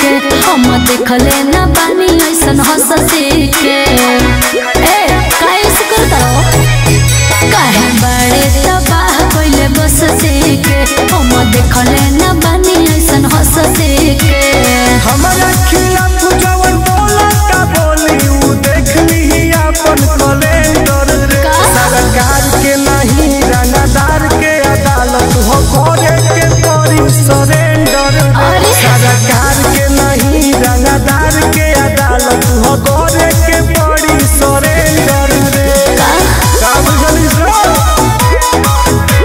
के हम देखले न बानी ऐसन हंसी के ए काहे से करता काहे बड़े तबाह कइले बस के हम देखले न बानी ऐसन हंसी के हमारा खिलाफ जवन बोला का बोली उ देख ली अपन कैलेंडर रे का? सरकार के नहीं रंगदार के अदालत हो करे के पड़ी सरेंडर अरे। सरकार के नहीं रंगदार के अदालत हो करे के पड़ी सरेंडर रे का का बुझली sir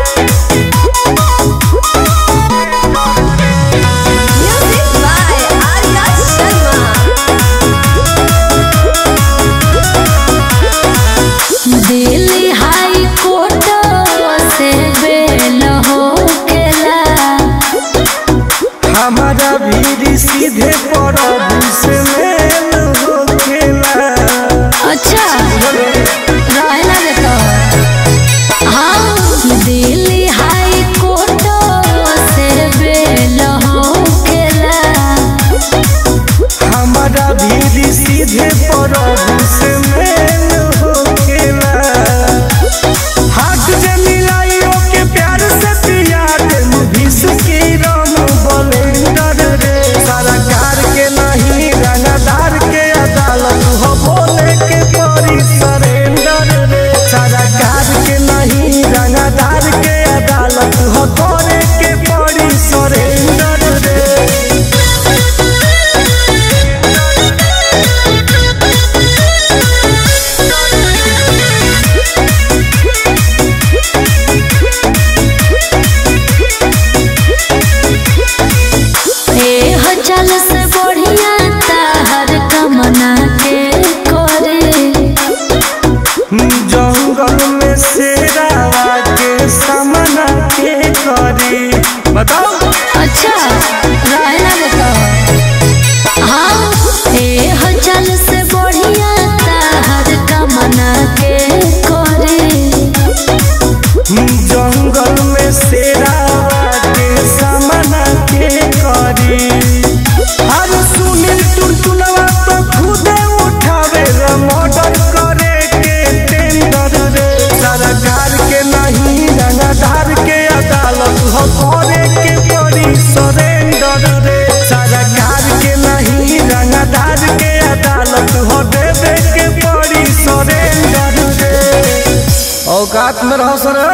Music by Arya Sharma. Delhi high court से बेल हो गेला हमारा भी सीधे प्रभु से मेल हो खेला अच्छा रहे ना देता हाँ दिल्ली हाई कोर्ट से बेल हो गेला हमारा भी सीधे प्रभु से मेल हो खेला हाथ जे मिलाई के प्यार से पिया दे मुभिस की राम बलेंडर रे सरकार के नहीं रंगदार के अदालत हो बोले के परी सरेंडर रे सरकार के नहीं रंगदार के अदालत हो करे के परी सरेंडर रे ए हो चल से बढ़िया ताहर कमना के करे जंगल में शेरावा के सामना के करी बताओ अच्छा रहे ना देता हाँ ए हो चल से बढ़िया ताहर कमना के करे जंगल में शेरावा के सामना के करी हर सुनील टुनटुनवा तो खुदे उठावे रे मर्डर करे के टेंडर रे सरकार के नहीं रंगदार के अदालत हो करे के पड़ी सरेंडर रे सरकार के नहीं रंगदार के अदालत हो देवे के पड़ी सरेंडर रे औकात में रहो सर